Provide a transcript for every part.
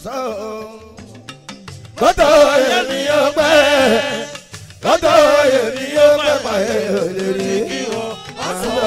sọ. kótó èmi yóò pẹ́ kótó èmi yóò pẹ́ pààyè òde rí kí wọ́n sọ.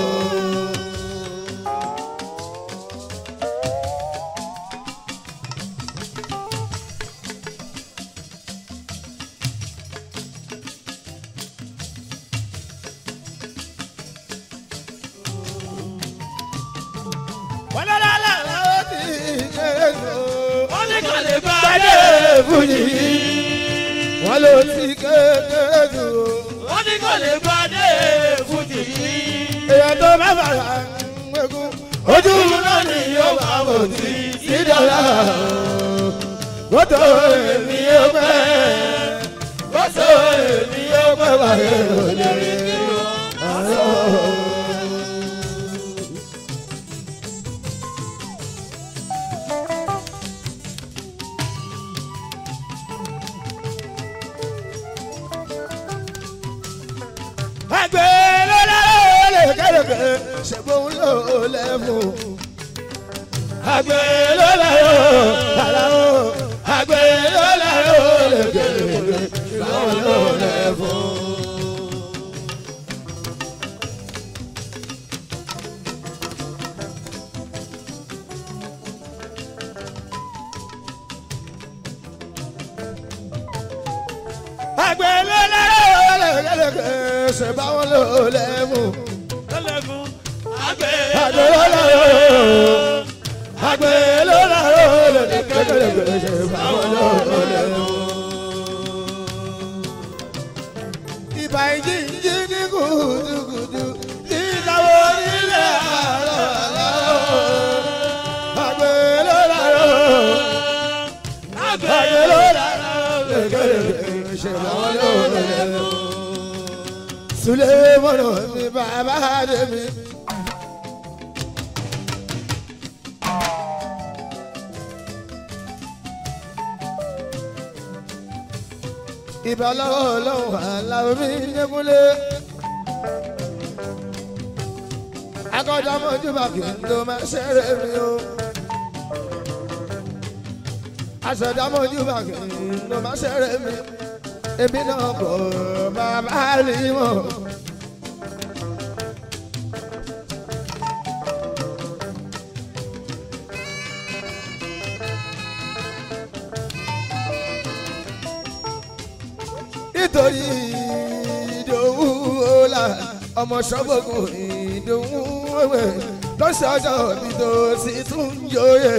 wọ́n lọ́la lọ́la ó ti kéré jù. wọ́n ní kò lè bá Bàdé fújì wọ́n ló ti kéré jù. wọ́n ní kò lè bá dé fújì yìí. èèyàn tó bá bàrà ń gbégún ojú náà ni yóò bá bò tí sí dọ́là. Kótó èmi yóò pẹ́ kótó èmi yóò pẹ́ wáyé òde rí àlọ́. àgbẹ̀ lọ́la lè kẹ́lẹ́kẹ́ ṣẹ̀gbọ́n ló lẹ́mú. àgbẹ̀ lọ́la yóò kàlà ó. àgbẹ̀ lọ́la yóò lè kẹ́lẹ́kẹ́ ṣẹ̀gbọ́n ló lẹ́mú. àgbẹ̀ lọ́la yóò lè kẹ́lẹ́kẹ́ ṣẹ̀gbọ́n ló lẹ́mú. lọ́lẹ́fún àgbẹ̀ àgbẹ̀ lọ́la yóò àgbẹ̀ lọ́la yóò lè kẹ́lẹ́kẹ́ ṣẹ̀gbọ́n ló lẹ́mú. ìbà ìjì ìjì ní kùtùkùtù tí ìdáwọ́ nílẹ̀ àlọ́ àlọ́. àgbẹ̀ lọ́la yóò àgbẹ̀ lọ́la yóò kẹ́lẹ́kẹ́ ṣẹ̀gbọ́n ló lẹ́mú. Sulemana mi bàbá de mi. Ìbá lọ́wọ́ lọ́wọ́ aláwọ̀ mi nyẹ́kúnlé. Akọ́jà mọ́jú bá kí n tó máa ṣeré mi o. Aṣọ̀dá mọ́jú bá kí n tó máa ṣeré mi. Ebi náà kọ̀ bàbá rí mọ́. nítorí ìdòwú ọ̀la ọmọ sọ́gbọ̀gùn ìdòwú wẹ̀wẹ̀ lọ́sọ̀ọ́sọ̀ bí tó sì tún yóye.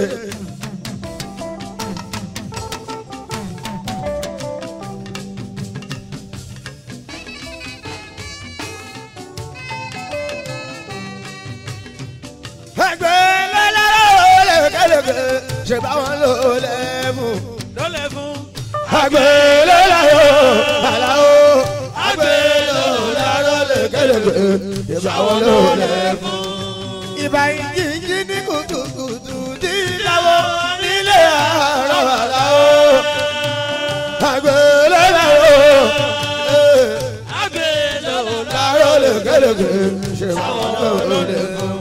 ẹgbẹ́ lọ́lọ́rọ́ lẹ́kẹ́lẹ́kẹ́ ṣe bá wọn lò lẹ́mú lọ́lẹ́fún agbelelayo alawo agbelelayo lekeleke ìbáwọ ló lẹ fún. ìbá ìjìnjì ní kùtùkùtù dídáwọ nílé àárọ̀ alawo agbelelayo àgbẹ̀ lọ́wọ́ layo lekeleke ìbáwọ ló lẹ fún.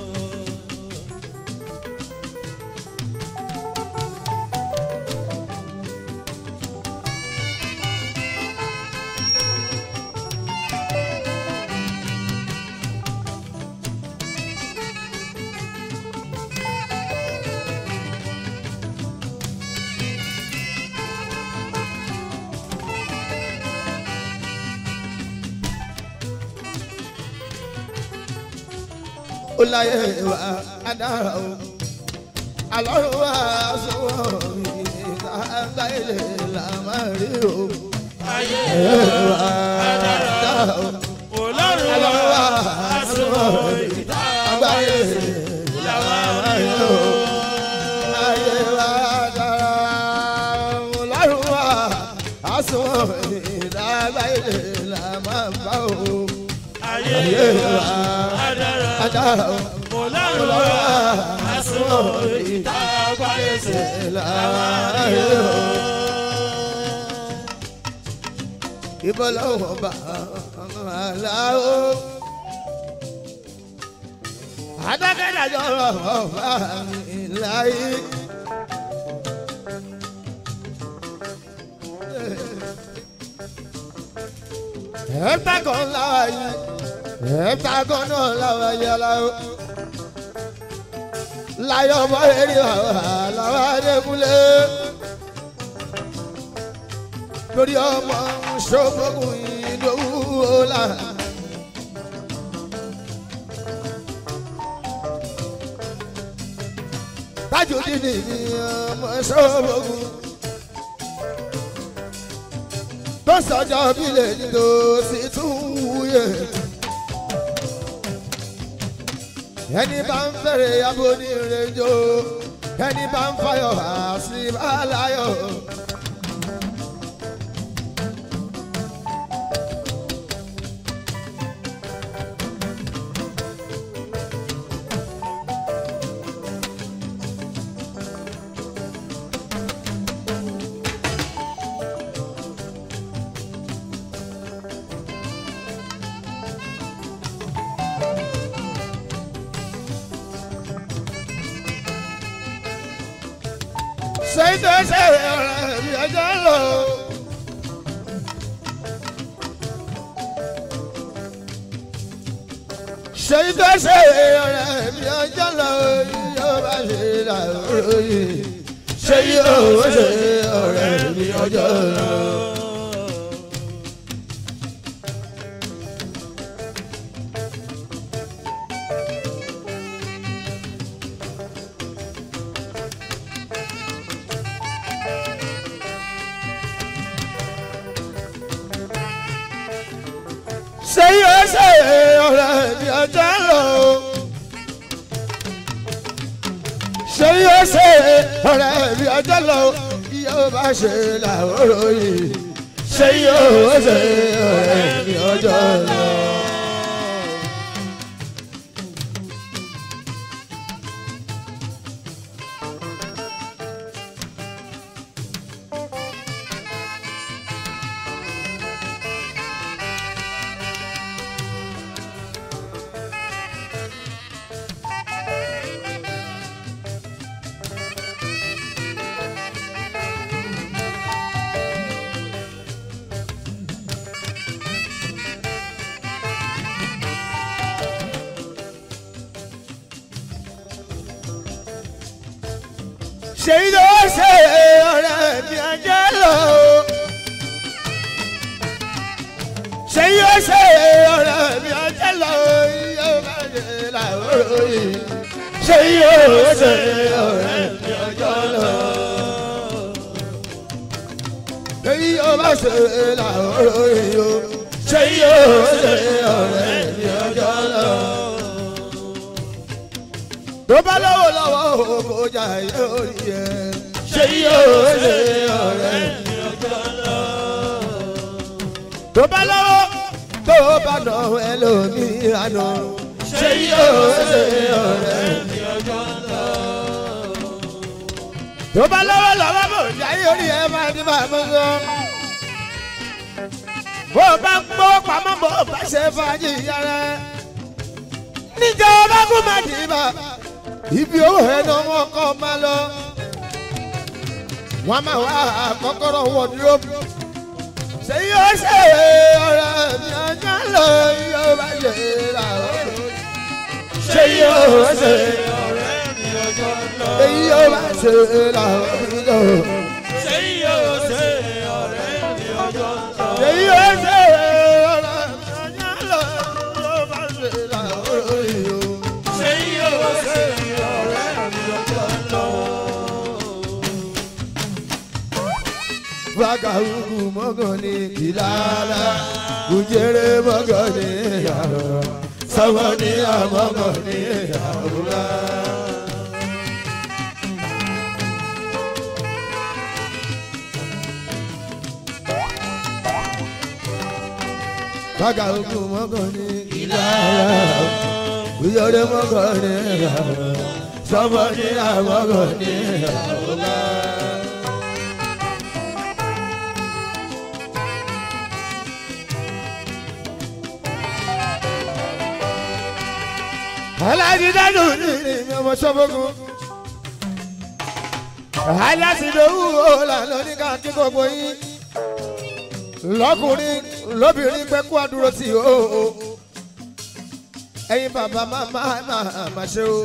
ó láyé wa adára o alọ́run wa sọ̀rọ̀ ìgbà ilé la máa rí o. ayé wa adára o ọlọ́run alọ́run wa wa sọ̀rọ̀ ìgbà ilé la máa rí o. ayé wa adára ọlọ́run wa sọ̀rọ̀ ìgbà ilé la máa bá o. ayé ayé wa adára adára o. ọlọ́run wa àsùnwọ̀n ìta gbáyèsè láàárín o. ìbọ̀lọ́wọ́ bá aláwo. adákẹ́dájọ́ ọ̀rọ̀ bá mi láyé. heptagon làwa yìí heptagon náà làwa yìí aláwọ láyọ̀ bọ́ eré wàhálà làwa adékúnlé lórí ọmọ ṣọ́gbọ́gùn ìdòwú ọ̀la. Tajudeen ni ọmọ ṣọ́gbọ́gùn tó sọjọ́ bílẹ̀ nílò sí tún wúyè. ẹni bá ń fẹ́rẹ̀ abo ní ìrẹ́jọ́ ẹni bá ń fayọ̀ àṣì bá láyọ̀. ṣe é ṣe ṣe ọ̀rẹ́ mi ẹjọ́ lọ. ṣe é ṣe ṣe ọ̀rẹ́ mi ẹjọ́ lọ yóò bá ṣe làwòrò yìí ṣe yóò ṣe ọ̀rẹ́ mi ẹjọ́ lọ. ṣe yóò ṣe ọ̀rẹ́ mi ọjọ́ lọ. ṣe yóò ṣe ọ̀rẹ́ mi ọjọ́ lọ. yóò bá ṣe làwòrò yìí. ṣe yóò ṣe ọ̀rẹ́ mi ọjọ́ lọ. ṣe yóò ṣe ọ̀rẹ́ mi ọjọ́ lọ. ṣe yóò ṣe ọ̀rẹ́ mi ọjọ́ lọ. yóò bá ṣe làwòrò yìí. ṣe yóò ṣe ọ̀rẹ́ mi ọjọ́ lọ. èyí yóò bá ṣe làwòrò yìí o. ṣe yóò ṣe ọ̀rẹ́ mi ọjọ́ lọ tó bá lọ́wọ́ lọ́wọ́ kò jà yóò rí ẹ. ṣé yóò ṣe ọ̀rẹ́ mi ọjọ́ lọ. tó bá lọ́wọ́ tó bá nà ẹlòmíràn nà. ṣé yóò ṣe ọ̀rẹ́ mi ọjọ́ lọ. tó bá lọ́wọ́ lọ́wọ́ kò jà yóò rí ẹ máa ní bàbá sọ. bó o bá ń gbọ́ pamọ́ bó o bá ṣe fàájì yára. níjọba kú má dì í bá ibi owó ẹni ọmọ ọkọ máa lọ wọn máa wá kọ́kọ́rọ́ wọdúrópù ṣé yóò ṣe ọ̀rẹ́ mi ọjọ́ lọ yóò bá ṣe ra ọ̀rọ̀ ṣé yóò ṣe ọ̀rẹ́ mi ọjọ́ lọ. èyí yóò bá ṣe ra ọ̀rọ̀ ṣé yóò ṣe ọ̀rẹ́ mi ọjọ́ lọ. ṣé yóò ṣe ọ̀rẹ́ mi ọjọ́ lọ yóò bá ṣe ra ọ̀rọ̀ yìí o. ṣé yóò ṣe ọ̀rẹ́ mi ọjọ́ lọ. Vagabugu mọ́gànnì kìlára, ujere mọ́gànnì àrọ̀, sọ́mọ́ni àmọ́gànnì àrùlá. Vagabugu mọ́gànnì kìlára, ujere mọ́gànnì àrọ̀, sọ́mọ́ni àmọ́gànnì àrùlá. alájídájú ní ní ọmọ sọ́fọ́gùn aláṣìlówó lànà ní káàkiri gbogbo yín lọkùnrin lóbìnrin pẹ́ kó àdúró sí o ẹ̀yin bàbá má má má má ṣe o.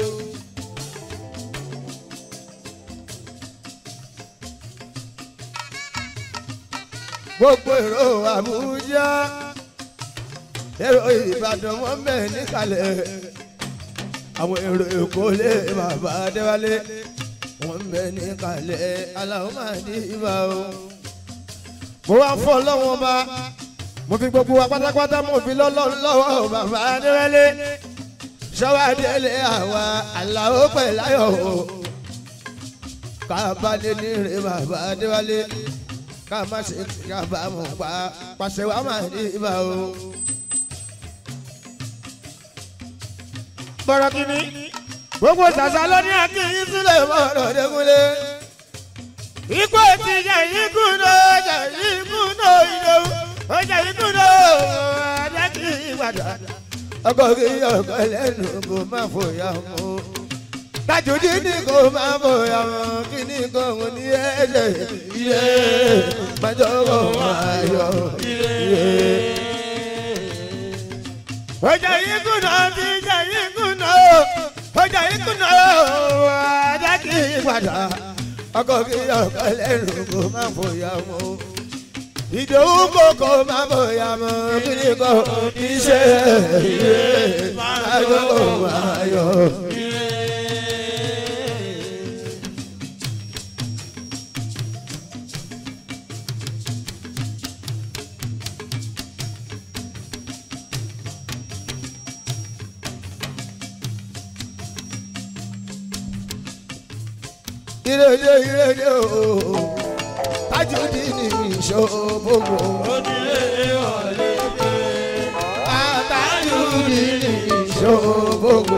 gbogbo èrò àbújá èrò ìbàdàn wọn bẹ níkàlẹ̀ àwọn èrò èkó lé bàbá adéwálé wọn bẹ níkàlẹ̀ aláwọ̀ máa ní ibà o. mo wá fọ́ lọ́wọ́ bá mo fi gbogbo wa pátápátá mo fi lọ́lọ́run lọ́wọ́ bàbá adéwálé sọ́wádélé àwa aláwọ̀ pẹ̀láyọ̀ o kábàlẹ̀ ní rè bàbá adéwálé ká má ṣe kábàámọ̀ pa pàṣẹ wa máa ní ibà o. bọ̀rọ̀ kìíní gbogbo ṣàṣà ló ní akínyí sílẹ̀ mọ́rọ̀ dẹ́kunlé. ikú ti jẹ́ ikú náà jẹ́ ikú náà ìdòwú ó jẹ́ ikú náà adẹ́kì ìgbàdà. ọkọ̀ kí ọkọ̀ lẹ́nu kò má fòyà mọ́. tajùdí ni kò má fòyà mọ́ kí ni kò mú ní ẹ̀jẹ̀ iye májọ́ kò máa yọ iye. ọjà ikú náà ti jẹ́ ikú náà ọjà ikú náà adẹ́kì ìgbàdà. ọkọ̀ kí ọkọ̀ lẹ́nu kò má fòyà mọ́ ìdòwú kòkó má bóyá mọ kíni kò iṣẹ́ ìwé ayọ̀ ayọ̀. ìrèlè ìrèlè ooo tajudi ni ìṣòbòbò. onílé ọ̀lẹ́dẹ̀. tajudi ni ìṣòbòbò.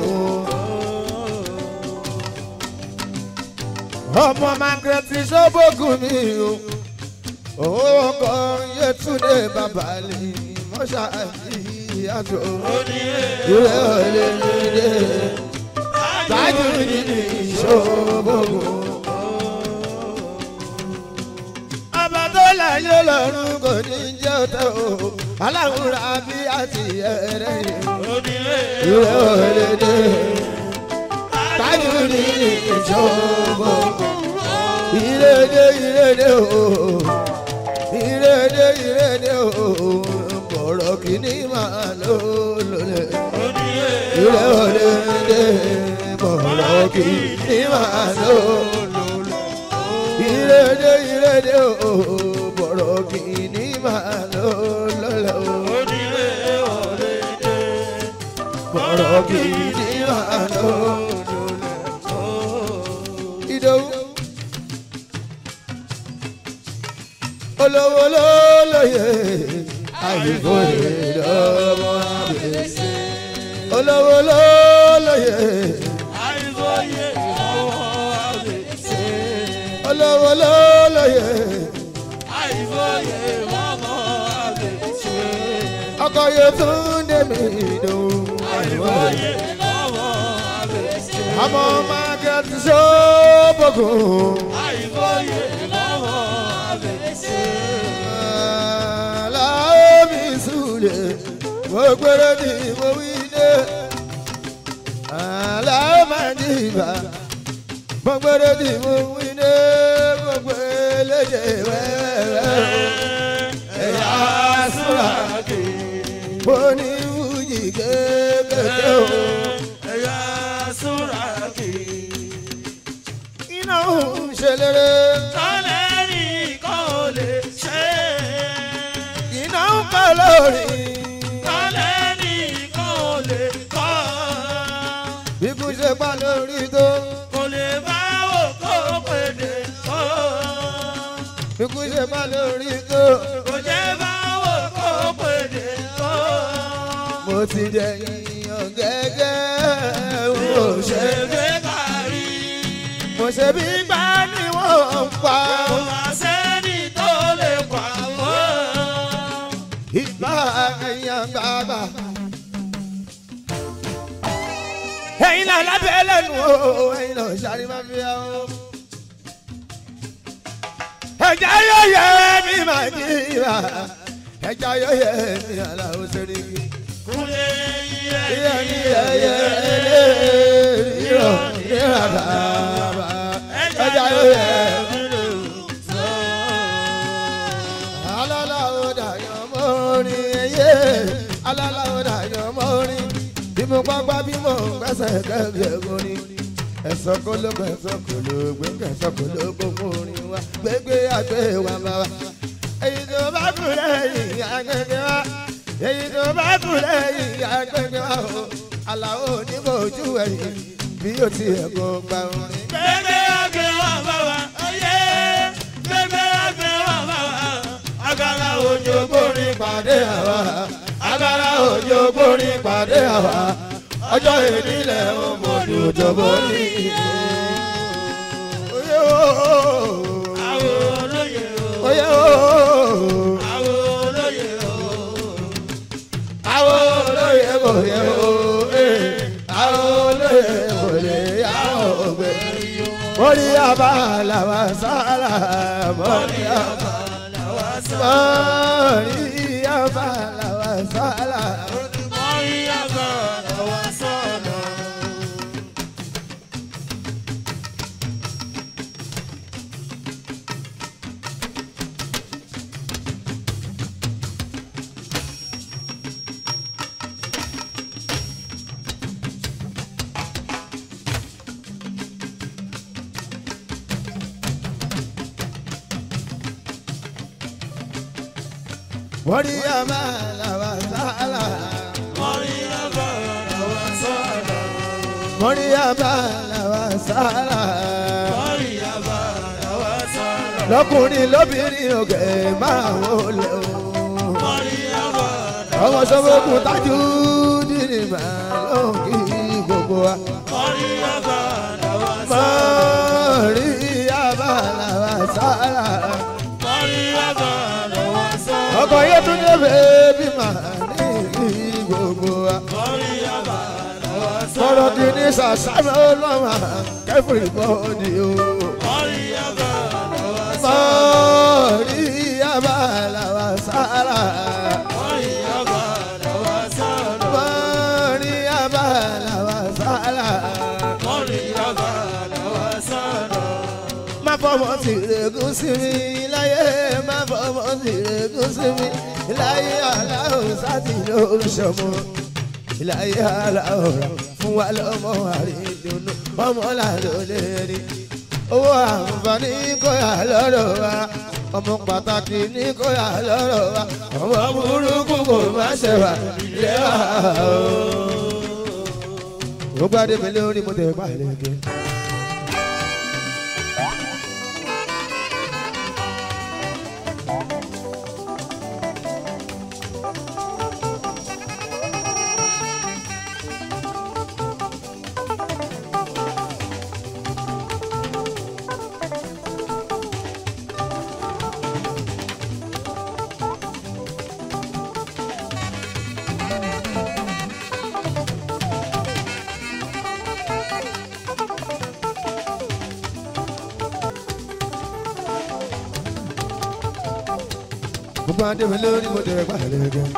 ọmọ margaret ìṣòbògùn mi o owó kan yẹtúndé bàbá lè mọ́ṣáláṣí àjò. onílé ìrè ọ̀lẹ́dẹ̀ tajudi ni ìṣòbòbò. ọba tó láyé lọ́rùn kò ní jẹ́ ọ̀tẹ̀ o aláwùrà bí àti ẹ̀rẹ́ yìí. onílé ìwé òlédè tájú ní ìjọba ìrèdè ìrèdè o ìrèdè ìrèdè o bọ̀rọ̀ kìíní máa lò lólè. onílé ìwé òlédè bọ̀rọ̀ kìíní máa lò lólè. ìrèdè ìrèdè o bọ̀rọ̀ kìíní máa lò lólè. onílé ọ̀lẹ́dẹ̀. bọ̀rọ̀ kìíní máa lò lólè. Ìdòwú. olówó ló lóye àyíkóye lọ́wọ́ àbẹ̀sẹ̀. olówó ló lóye àìsóye ọwọ́ àbẹ̀sẹ̀. olówó ló lóye àìsóye ọwọ́ àbẹ̀sẹ̀. ọkọ̀ yóò tún dé mi ìdòwú. àìsóye ọwọ́ àbẹ̀sẹ̀. ọmọ margaret sọ́bọ̀gùn. àìsóye ọwọ́ àbẹ̀sẹ̀. Láomi Sule, mo gbèrè ní mo wí dé. Àlàó máa ní ìbá, mo gbèrè ní mo wí dé. Mo gbé lédè wẹ́wẹ́. Ẹ̀yà súra kì í. Mo ní wúyì kékeré o. ẹ̀yà súra kì í. Iná ń ṣe léré. tọ́lẹ̀ nìkan ò lè ṣe é. Iná ń kọ́ lórí. tọ́lẹ̀ nìkan ò lè kọ́. Ikú ṣe pa lórí tó. kò lè bá wò kó pèdè kó. Ikú ṣe pa lórí tó. kò jẹ́ bá wò kó pèdè kó. mo ti dẹ̀yìn ọ̀gẹ́gẹ́ mo ṣe ṣègbè kárí. mo ṣe bí gbá ni wọ́n ń pa kò má sẹ́ni tó lè pa wọ́n. ìgbà ẹ̀yàn gbàgbà. ẹ̀yin náà lábẹ́ lẹ́nu o ẹ̀yin náà ṣàrí máa fi hàn o. ẹ̀jẹ̀ yóò yẹ mi máa ní ìwà ẹja yọyẹ ní aláwo sẹ́ríkì. kúlé iye yíyẹ ní ẹyẹ ẹlẹ́ rírọ̀ nírara ẹja yọyẹ. alálàó dàyàn mọ́rin ẹyẹ alálàó dàyàn mọ́rin bí mo pápá bí mo gbẹ́sẹ̀ kẹ́kẹ́ orin ẹ̀sọ́ kó ló gbẹ ẹ̀sọ́ kó ló gbẹ ẹ̀sọ́ kó ló gbogbo orin wa gbégbé àgbẹ̀ wa bá wa. èyí tó bá kú lẹ́yìn agbègbè wa èyí tó bá kú lẹ́yìn agbègbè wa o aláwo oníbòjú ẹ̀yìn bí ó ti ẹ̀kọ́ gba orin. gbẹgbẹ àgbẹ̀ wà bá wa oyè gbẹgbẹ àgbẹ̀ wà bá wa agara òjò gbórin pàdé àwa agbára òjò gbórin pàdé àwa ọjọ́ ìdílé ọmọdé òjò borí. Oyè ooo. àwọn olóyè o Oyè ooo. àwọn olóyè o Àwọn olóyè kò yẹ ooo. Àwọn olóyè kò lè yá ògbé. Mọ̀rí àbá làwọn sára. Mọ̀rí àbá làwa sọ mọ̀rí àbá làwọn sára. mọ́rí àgbà làwa sọ̀nà. Mọ̀rí àbá làwọn sára. mọ́rí àgbà làwa sọ̀nà. Mọ̀rí àbá làwọn sára. mọ́rí àgbà làwa sọ̀nà. Lọ́kùnrin lóbìnrin òkè máa wọlé o. mọ́rí àgbà ọmọ sọ́wọ́kùn tájú dìrì máa ló ń kí gbogbo wa. mọ́rí àgbà làwa sọ̀nà. mọ́rí abala sára. mọ́rí àgbà làwa sọ̀nà. ọkọ̀ yẹn tún dé bèbí máa ní kí gbogbo wa. mọ́rí àgbà làwa sọ̀nà. sọ̀rọ̀ kì í ní sàṣàmì ọlọ́mà kẹfìrì bọ́ọ̀dì o. mọ́rí àgbà làwa sọ̀nà. mọ́rí abala sára. mọ́rí àgbà làwa sọ̀nà. mọ́rí abala sára. mọ́rí àgbà làwa sọ̀nà. má fọmọ tìrẹ̀gùn sí mi láyé má fọmọ tìrẹ̀gùn sí mi láyé aláwọ̀ sátì ló ń ṣọmọ láyé aláwọ̀ fún wa lọ́mọ àrídùnú ọmọ làlọ́ lè rí owó àǹfààní kóyà lọ́rọ̀ wa ọmọ pàtàkì ní kóyà lọ́rọ̀ wa ọmọ burúkú kò má ṣe wà lẹ́wà o. ó gbádé mi lórí mo tẹ̀ pàlẹ́ kẹ́. gbogbo adé mi lórí mo tẹ̀ pàlẹ́ kẹ́.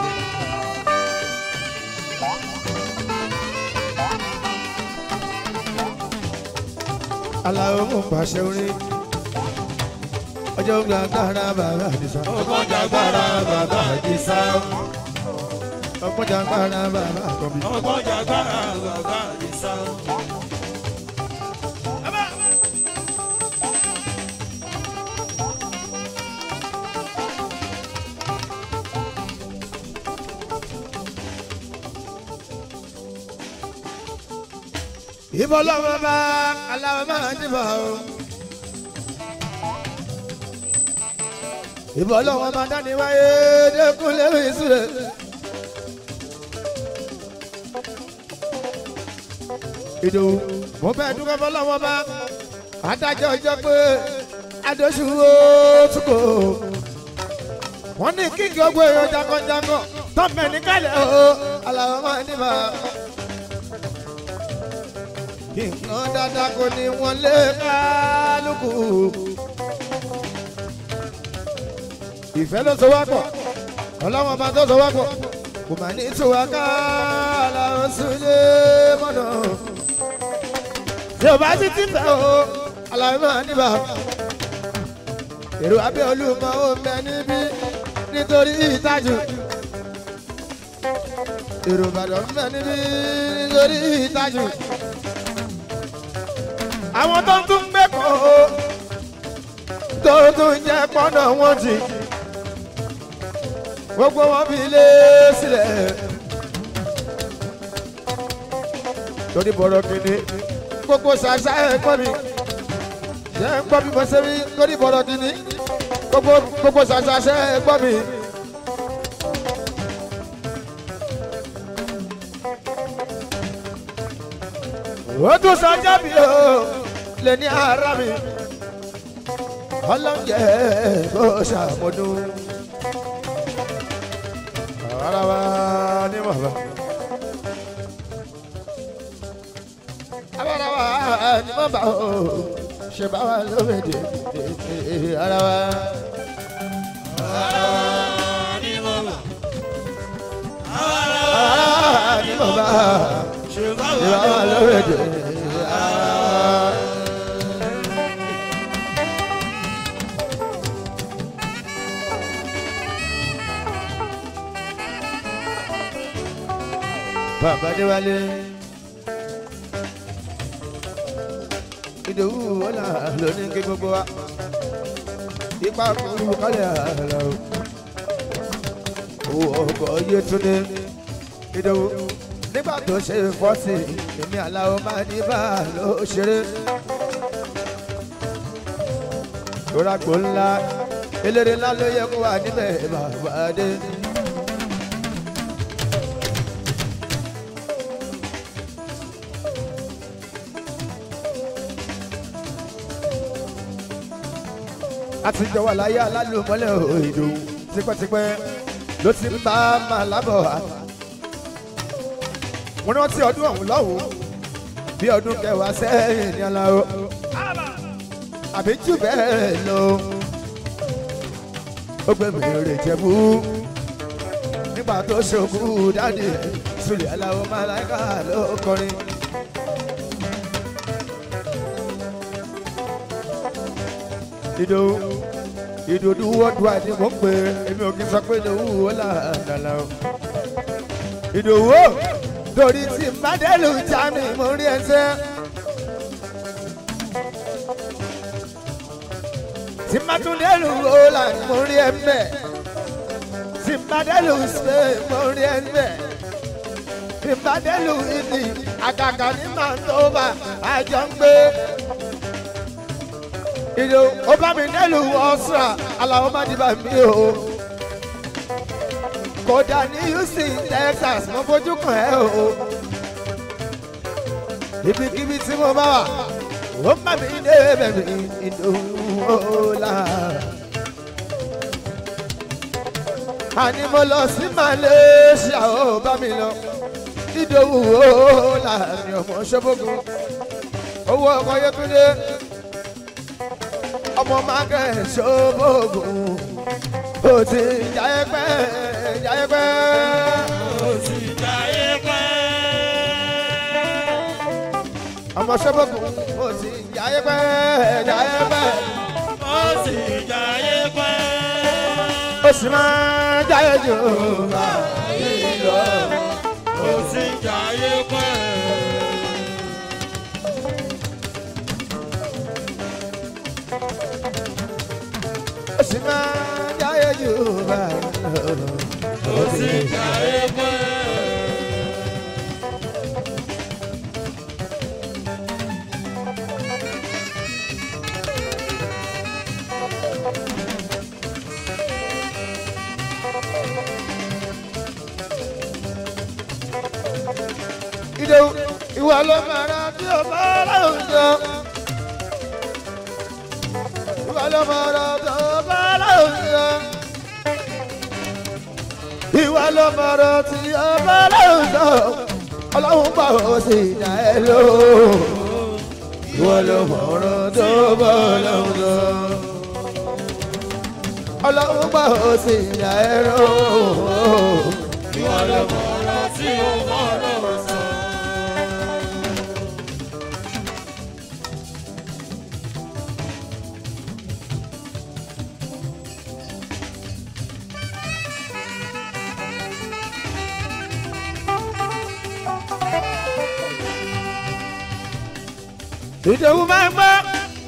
aláwo mo pàṣẹ orin ọjọ́ ń gba agbára bàbá àdìsá ọgbọ́n jàgbára bàbá àdìsá. ọgbọ́n agbára bàbá àkọ́bí. ọgbọ́n jàgbára bàbá àdìsá. ìbọn lọ́wọ́ bá aláwọ̀ máa dìbò o. ìbọn lọ́wọ́ máa dání wáyé dẹ́kun lẹ́rù ìsúlẹ̀. ìdòwú mo fẹ́ dúpẹ́ fọlọ́wọ́ bá adájọ́ ọjọ́ pé adóṣù ó túkọ̀ wọ́n ní kíkì ọgbọ́ èèyàn jagunjagun tọ́mẹ̀ ní kálẹ̀ o aláwọ̀ máa dìbò nǹkan dáadáa kò ní wọn lé kálukú. ìfẹ́ ló so wá pọ̀ ọlọ́wọ́n bá tó sọ wá pọ̀ kò mà ní tiwa ká làwọn sílé mọ́nà. yóò bá títí fẹ́ o aláwọ̀ máa níbà. èrò abẹ́ olúmọ ó mẹ níbí nítorí ìtajú. èrò ìbàdàn mẹ níbí nítorí ìtajú. àwọn tó ń tún gbé kọ́ o tó tún jẹ́ pọ́nà wọn jì gbogbo wọn fi lé sílẹ̀. torí bọ̀rọ̀ kìíní gbogbo ṣàṣà ẹ̀ gbọ́ mi ṣe ń gbọ́ bí mo ṣe rí torí bọ̀rọ̀ kìíní gbogbo gbogbo ṣàṣà ṣe ẹ̀ gbọ́ mi. ó tún sọjọ́ bí o lè ní ara mi ọlọ́njẹ́ kó ṣàmọ́dún ara wa ní bàbá. abara wa ní bàbá o ṣe bá wa lómìnir ara wa. ara wa ní bàbá ṣe bá wa lómìnir ara wa. bàbá déwálé ìdòwú ọ̀là lóní kí gbogbo wa ipa kúrú kálẹ̀ àlà o owó ọkọ̀ yétúndé ìdòwú nígbà tó ṣe fọ́ọ̀tì èmi àlàó máa ní bá a lọ ṣeré lóràgbó ńlá eléré ńlá ló yẹ kó wà níbẹ̀ bàbá dé. àtijọ́ wà láyé alálùmọ́lẹ̀ òyìnbó tipẹ́tipẹ́ ló ti ń bá máa lábọ̀ wá. mo rántí ọdún ọ̀hún lọ́hùn bí ọdún kẹwàá sẹ́yìn ní aláwọ̀ àbí jù bẹ́ẹ̀ lọ. ó gbé mi rè jẹ̀bú nígbà tó ṣokú dáàdì rẹ̀ sùlẹ̀ aláwọ̀ máláìka ló kọrin. ìdòwú ìdòdú wọ́dùá ni mò ń pè é èmi ò kí n sọ pé ìdòwú ó là dàlà o. ìdòwú o torí tí mbádẹ́lù já mi mo rí ẹsẹ̀. tí mbátúndẹ́lù ó là mo rí ẹ mbẹ́. tí mbádẹ́lù ṣe mo rí ẹ mbẹ́. tí mbádẹ́lù ìdí àgàgà ní màtóbà àjọ ń gbé ìlú ó bá mi nílùú ọ̀sùn aláwọ̀ má dìbà mí o. kódà ní houston texas mo fojú kàn ẹ́ o. ibikíbi tí mo bá wà ó má mi dé bẹ̀rẹ̀ ìdòwò ọ̀la. àní mo lọ sí malaysia ó bá mi lọ ìdòwò ọ̀la mi ọmọ ṣọ́bọ̀gùn owó ọkọ̀ yẹtúndé ọmọ mákẹ́ ṣòbògùn ó ti jáyé pẹ́ jáyé pẹ́. ó sì jáyé pẹ́. ọmọ ṣòbògùn ó ti jáyé pẹ́ jáyé pẹ́. ó sì jáyé pẹ́. ó sì máa jáyé jù báyìí lọ. ó sì jáyé pẹ́. ó sì máa jáyé jù báyìí lọ. ó sì jáyé pẹ́. ìdòwú ìwà ló máa ra tí o bá láwùjọ. ìwà ló máa ra tí o bá láwùjọ. ìwà ló máa ra tí o bá láwùjọ. ọlọ́run bá o sì dá ẹ lò. ìwà ló máa ra tí o bá láwùjọ. ọlọ́run bá bá o sì yà ẹ̀rọ. ìwọ ló mọ̀ ọ̀rọ̀ tí o mọ̀ ọ̀rọ̀ sọ. ìdòwú máa ń gbọ́.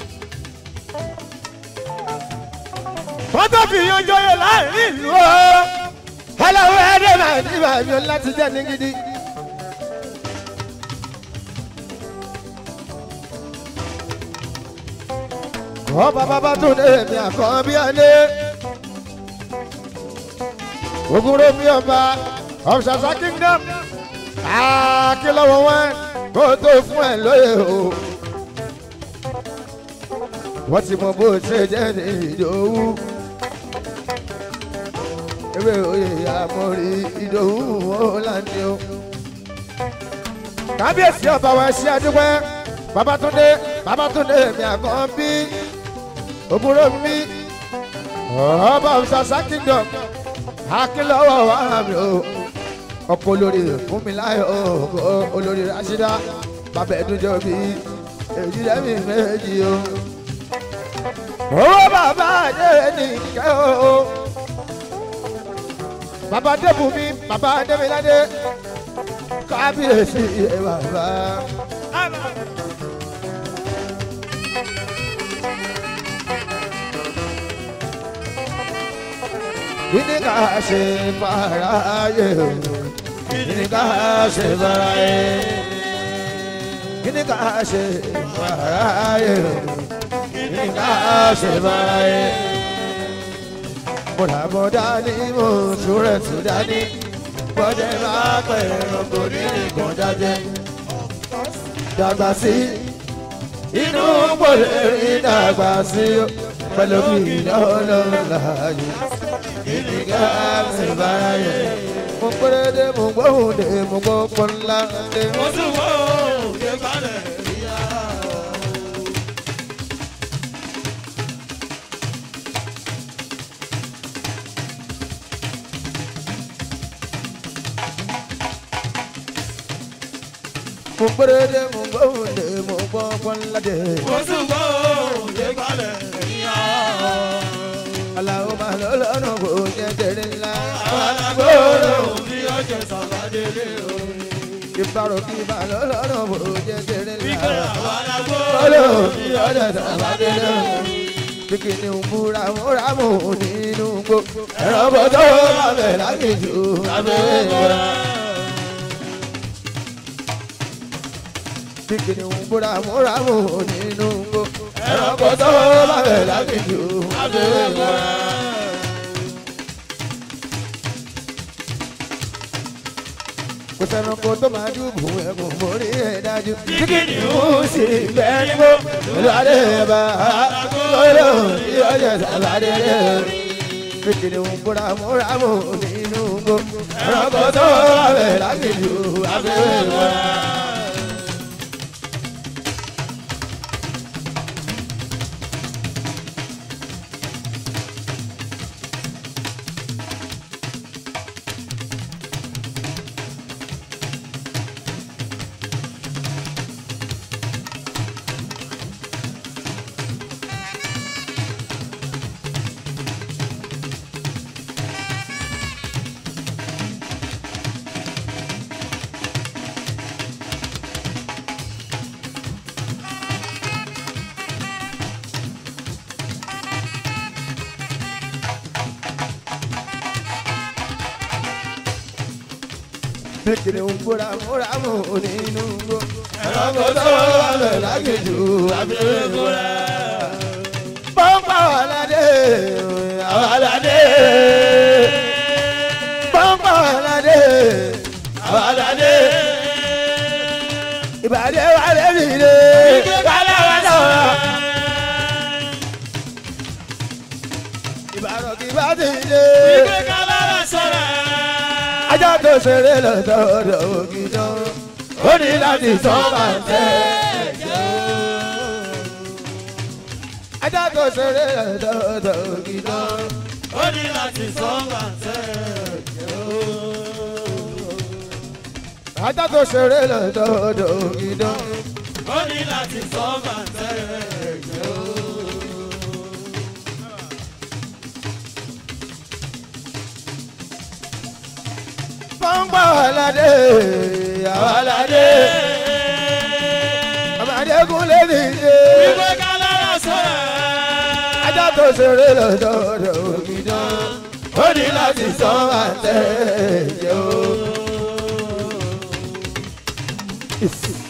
wọ́n tó fi yan jọyọ̀ láàrin ìlú o. aláwọ̀ ẹ̀dẹ̀ máa ní bàbí ọ̀la ti jẹ́ ní gidi. ọba bàbá tó dé mi àkọ́ bí ẹni. ogoro mi ọba of Ṣàṣà kingdom. akílọ́wọ́ wọn kó tó fún ẹ lóye o wọ́n ti mọ bó ṣe jẹ́ ní ìdòwú. ewé oyè àmọ́rí ìdòwú ọ̀làǹdí o. kábíyèsí ọba wa ṣe àdúpẹ́ babatunde babatunde mi àkàn bí òbúrò mi ọba Ṣàṣà kingdom akínlọ́wọ́ wà mí o ọkọ olórí fún mi láyọ̀ olórí Rashida bàbá ẹ̀dúnjọ́ bí èyí lẹ́mìí méjì o owó bàbá adé nìkẹ́ o bàbá débùmí bàbá démiládé kábíyèsí ẹ bàbá. kíni ká ṣe fàráyé o kíni ká ṣe fàráyé kíni ká ṣe fàráyé o nígbà ṣe báyé. Bọ̀dà bọ̀dà ni mo súrẹ̀ tún dání. Bọ́dẹ̀ máa pẹ̀ ẹranko ní nǹkan jáde. Dàgbà sí inú gbọ́dẹ̀ rí dàgbà sí pẹ̀lú bí lọ́lọ́ láàyè. Nígbà ṣe báyé. Mo péré dé mo gbóhùn dé mo gbọ́ pọ́nlá dé. mo tún wọ́ òye balẹ̀ ìyá. Mo péré dé mo gbóhùn dé mo gbọ́ pọ́nlá dé. mo tún wọ́ òye balẹ̀ ìyá. Aláwo máa lọ lọ́nà kò jẹ́ tẹ̀lé ńlá. àwọn alágbóró bí ọjọ́ sàbádélé o. Ìbárò kí bá lọ lọ́nà kò jẹ́ tẹ̀lé wípé ńlá. àwọn alágbóró Olóò bí bí ọjọ́ ọjọ́ sàbádélé sàbádélé o. o. Bíkìnì ń búra múra mú nínú gbó. Ẹ̀rọ bọ́tọ́ lábẹ́ lágbèjò lábẹ́ ìwọ̀ra. Bíkìnì ń búra múra mú nínú gbó. Ẹ̀rọ bọ́tọ́ lábẹ́ lágbèjò lábẹ́ ìwọ̀ra. kò sẹ́nu kó tó máa dùbò ẹ̀kún mórí ẹ̀ dájú. Bíkìnì ń sì bẹ́ẹ̀ ní bó. Olùwádé bá olóò tí ọjọ́ sábàdé rẹ̀. Bíkìnì ń búra múra mú nínú gbó. Ẹ̀rọ kò tó abẹ́ lágbèjò abẹ́rẹ́ wọn. Bíkìnì ń búra múra mú nínú gbó. Ẹ̀rọ kò tó abẹ́ lágbèjò abẹ́rẹ́ wọn. Pọ́ńpà wà ládé, àwọn aládé. Pọ́ńpà wà ládé, àwọn aládé. Ìbàdí wà lẹ́bi lé, kálá wà náà. Ìbàdàn kì bá ti lé. wípé kálára sọ̀rọ̀. Ajá tó ṣeré lọ́dọọdọ ògidàn, ó ní láti sọ máa tẹ̀ jẹ́ o. Ajá tó ṣeré lọ́dọọdọ ògidàn, ó ní láti sọ́ọ̀bà tẹ̀ ó. ajá tó ṣeré lọ́dọọdọ ìdán. ó ní láti sọ́ọ̀bà tẹ̀ ó. pọ́npọ́ aládé àwàládé àmàdégún lẹ́nu ìdè. Wípé ká lára sọ̀rọ̀. ajá tó ṣeré lọ́dọọdọ ìdán. ó ní láti sọ àtẹ̀yẹ o.